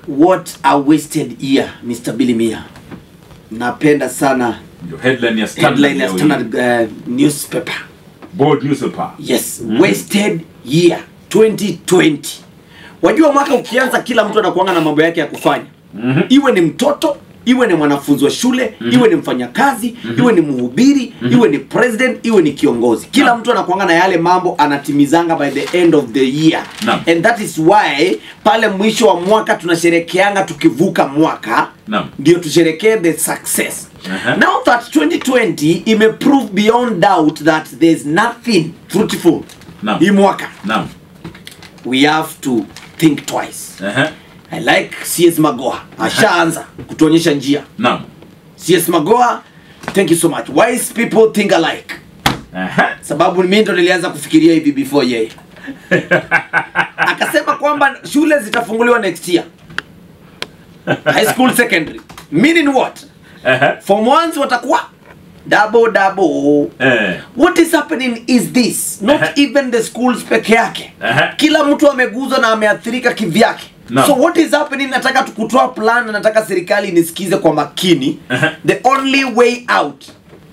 what a wasted year Mr. Billy Mia napenda sana Ndio headline ya Standard headline ya leo hii. Standard uh, newspaper Bold newspaper. yes wasted year 2020 wajua mwaka ukianza kila mtu anakuanga na mambo yake ya kufanya Mhm. iwe ni mtoto iwe ni mwanafunzi wa shule iwe ni mfanyakazi iwe ni mhubiri iwe ni president iwe ni kiongozi kila Naam. mtu anakuanga na yale mambo anatimizanga by the end of the year Naam. and that is why pale mwisho wa mwaka tunasherekeanga tukivuka mwaka Naam. ndio tusherekee the success Aha. now that 2020 imeprove beyond doubt that there's nothing fruitful Naam. hii mwaka Naam. we have to think twice Ehe. i like cs magoa ashaanza kutuonyesha njia Naam. cs magoa thank you so much wise people think alike Ehe. sababu mi ndo nilianza kufikiria hivi before yeye akasema kwamba shule zitafunguliwa next year high school secondary meaning what Ehe. form ones watakuwa double double Eh. what is happening is this not Ehe. even the schools peke yake Ehe. kila mtu ameguzwa na ameathirika kivyake Naam. so what is happening nataka tukutoa plan na nataka serikali inisikize kwa makini Ehe. the only way out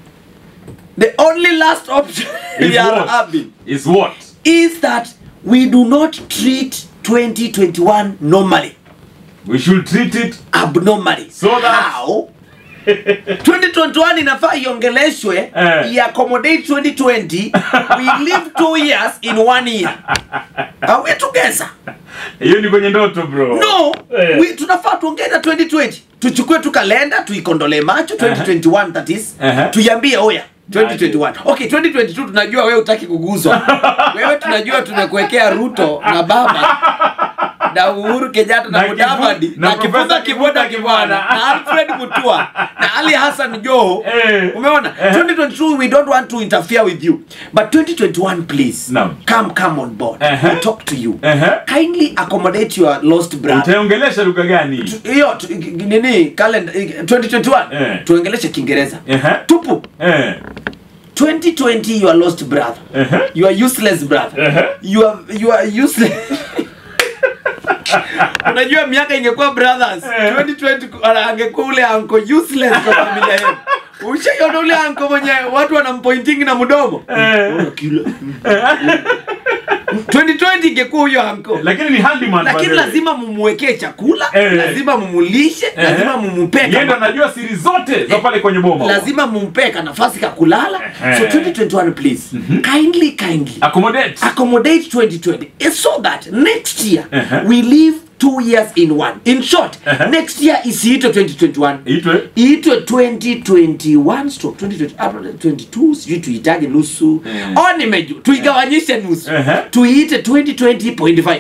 the only last option Is we are what? having Is what? is that we do not treat 2021 normally We should treat it abnormally So that- how 2021 inafaa iongeleshwe Eh. iaccommodate 2020 we live two years in one year are we together hiyo ni kwenye ndoto bro no Eh. we, tunafaa tuongee na 2020 tuchukue tu kalenda tuikondolee macho 2021 that is Aha. tuiambie oya 2021 okay 2022 tunajua wewe utaki kuguzwa wewe tunajua tumekuwekea ruto na baba na uhuru kenyatta na Na mudavadi Kivu- na na kifuza Profesa kiboda Kivuta kibwana Kibwana. na alfred mutua na ali hassan joho Eh. umeona Eh. 2022 we don't want to interfere with you but 2021 please Naam. come come on board Eh. we talk to you Eh. kindly accommodate your lost brother utaongelesha lugha gani hiyo tu- nini calendar 2021 Eh. tuongeleshe kiingereza Ehe. tupu Eh. 2020 you are lost brother Ehe. you are useless brother Ehe. you are you are useless unajua miaka ingekuwa brothers Eh. 2020 ala- angekuwa ule anko useless kwa familia yetu ushaiona ule anko mwenye watu wanampointingi na mdomo Eh. 2020 ingekuwa huyo anko lakini ni handyman lakini by the way. lazima mumwekee chakula Eh. lazima mumulishe Ehe. lazima mumumpee Yeye ndo kama- anajua siri zote za pale kwenye boma lazima mumpee ka nafasi ka kulala Ehe. so 2021 please kindly kindly accommodate accommodate 2020 eh, so that next year Ehe. we live two years in one in short Ehe. next year isiitwe 2021 itwe iitwe 2021 stroke 2020 ah, 22 sijui tuitage nusu Eh. o nimeju tuigawanyishe nusu Ehe. tuiite 2020.5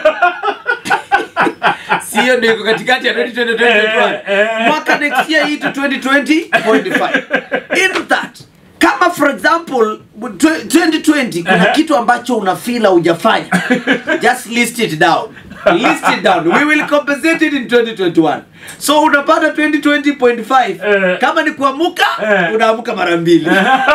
sio ndio iko katikati ya 2020 2021 Eh, eh. mwaka next year iitwe 2020.5 in that kama for example tw- 2020 kuna Ehe. kitu ambacho unafila hujafanya just list it down list it down we will compensate it in 2021 so unapata 2020.5 Eh. kama ni kuamuka Eh. unaamuka mara mbili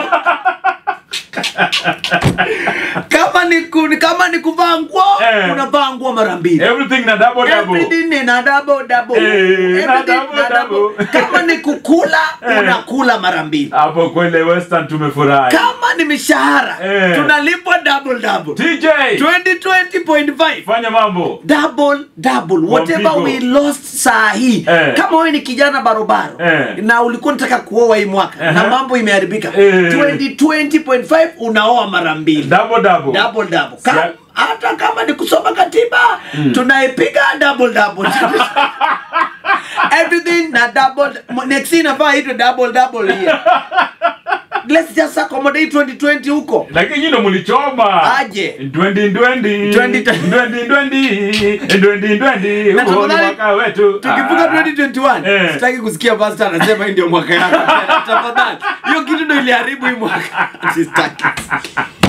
kama ni ku, kama ni kuvaa nguo Eh. unavaa nguo mara mbili everything na double double Everything na double double. Eh, na Everything double na double. double. kama ni kukula Eh. unakula mara mbili hapo kwele western tumefurahi kama ni mishahara Eh. tunalipwa double double tj 2020.5 fanya mambo double double whatever Wampigo. we lost saa hii Eh. kama wewe ni kijana barobaro Eh. na ulikuwa unataka kuoa hii mwaka Aha. na mambo imeharibika Eh. 2020.5 unaoa mara mbili double double double double Sia- Ka- hata kama ni kusoma katiba tunaipiga double double everything na double next year inafaa itwe double double here let's just accommodate 2020 huko lakini nyinyi ndo mlichoma Aje. Ndwendi, ndwendi. Twenty- Ndwendi, ndwendi. Ndwendi, ndwendi. Na Huo ni tafadhali, mwaka wetu tukivuka Ah. 2021 Eh. sitaki kusikia pastor anasema hii ndio mwaka yako tafadhali hiyo kitu ndio iliharibu hii mwaka sitaki